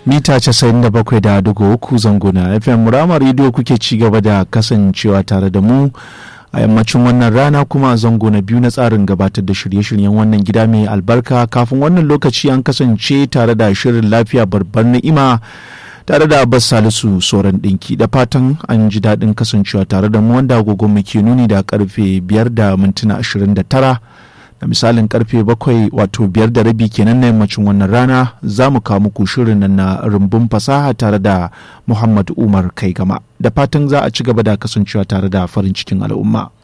mita 97.3 zango na fm rama rediyo kuke ci gaba da kasancewa tare da mu a yammacin wannan rana kuma zango na biyu na tsarin gabatar da shirye-shiryen wannan gida mai albarka kafin wannan lokaci an kasance tare da shirin lafiya barbar ni'ima tare da abbas salisu soran ɗinki da fatan an ji daɗin kasancewa tare da mu wanda agogon mu ke nuni da karfe biyar da mintuna ashirin da tara da misalin karfe bakwai wato biyar da rabi kenan na yammacin wannan rana za mu kawo muku shirin nan na rumbun fasaha tare da muhammad umar kai gama da fatan za a ci gaba da kasancewa tare da farin cikin al'umma